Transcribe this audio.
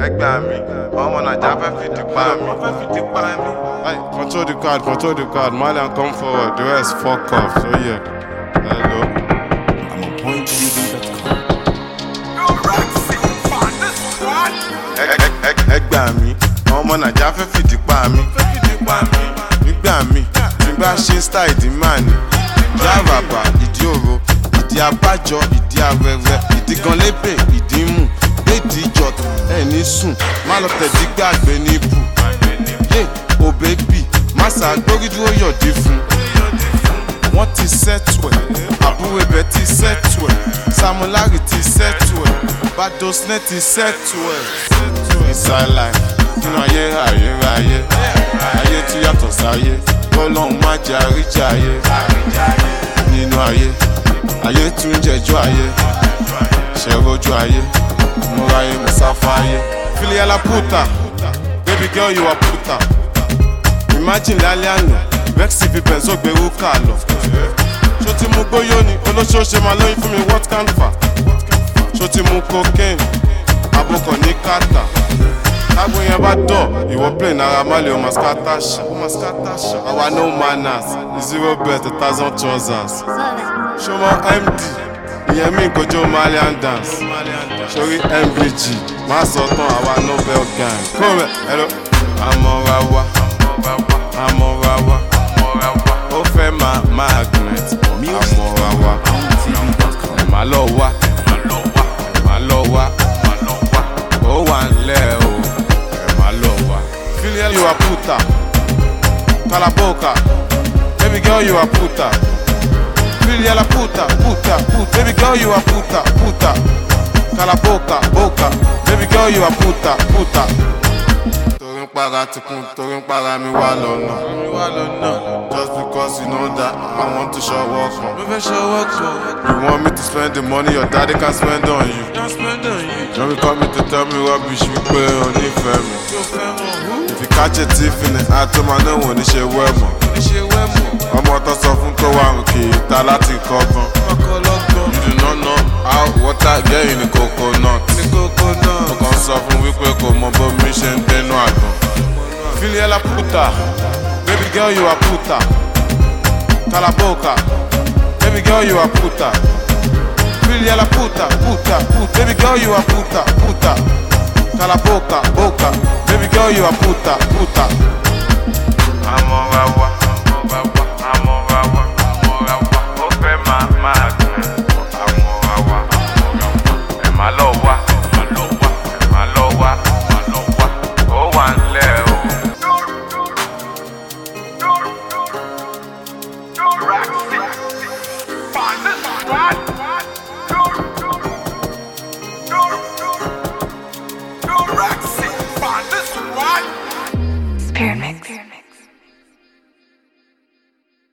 ẹgbẹ́ mi ọmọ nàìjà fẹ́ fìdí pa mi. fẹ́ fìdí pa mi. Hey, control the card, control the card. Malian, come forward. The rest, fuck off. So, yeah. Hello. I'm on pointtv.com. Ẹ- ẹ- ẹ- ẹgbẹ́ mi ọmọ nàìjà fẹ́ fìdí pa mi. fẹ́ fìdí pa mi. nígbà mi tí n bá ṣe style ìdí máa ní. ìdí àràbà ìdí òro ìdí abájọ ìdí arẹrẹ ìdí gan lébè ìdí mù léèdì ìjọta ẹ ní sùn má lọ tẹ̀dí gbàgbé ní ibù. yé òbẹ́ bì má ṣàgbórí dúró yọ̀dí fún. wọ́n ti sẹ́tù ẹ̀ àbúrò ibẹ̀ ti sẹ́tù ẹ̀ samulari ti sẹ́tù ẹ̀ badosne ti sẹ́tù ẹ̀. inside life nínú ayé ayérayé ayé tún yàtọ̀ sáyé kọ́lọ́hún má jẹ́ àríjà ayé nínú ayé ayé tún jẹjọ́ ayé ṣẹ̀rọ̀jú ayé múra ayé musafa ayé. filiala puta baby girl you are puta imagine lálẹ́ àná vexy fi bẹ̀nsó gbèrú kà lọ. ṣó ti mú gbóyó ni olóṣooṣe máa lóyún fún mi what can fa ṣó ti mú cocaine abokọ̀ ní kàtà tágbó yẹn bá dọ̀ ìwọ play náírà má lè o máa scatter ṣá àwa no manners zero bet a thousand trousers ṣọmọ md ìyẹn mi kojú malian dance sórí mvg má sọ tán àwa nobel gang kó rẹ ẹlò àmọ́ra wa àmọ́ra wa ó fẹ́ máa magnet àmọ́ra wa ẹ̀ má lọ wá ẹ̀ má lọ wá ó wà ńlẹ̀ o ẹ̀ má lọ wá. filial you are puta kalaboka baby girl you are puta filial a puta puta puta baby girl you are puta puta kalaboka boka baby girl you are puta puta. torí ń para tikun torí ń para mi wá lọ́nà. just because you know that I want to show work on. mo fẹ́ show work on. you want me to spend the money your daddy can spend on you. can spend on you. don't be coming to tell me rubbish wípé o nífẹ̀ẹ́ mi. if you catch a thief in the act ó máa náà wọ́n ní ṣe wẹ́ mọ̀. ọmọ tó sọ fún tó wà rùn kì í ta láti kọ́gbọ́n. you do not know how water get in the coconut. mo kàn sọ fún wípé kò mọ bó mi ṣe ń dénú àgbọn. filiala puta baby girl you are puta kalaboka baby girl you are puta filiala puta puta puta baby girl you are puta puta kalaboka boka baby girl you are puta puta. amọ̀rawa amọ̀rawa amọ̀rawa amọ̀rawa ó fẹ́ máa máa gbẹ̀ amọ̀rawa amọ̀rawa ẹ̀ má lọ wá ẹ̀ má lọ wá ẹ̀ má lọ wá ẹ̀ má lọ wá ó wà ńlẹ̀ o. Spirit mix.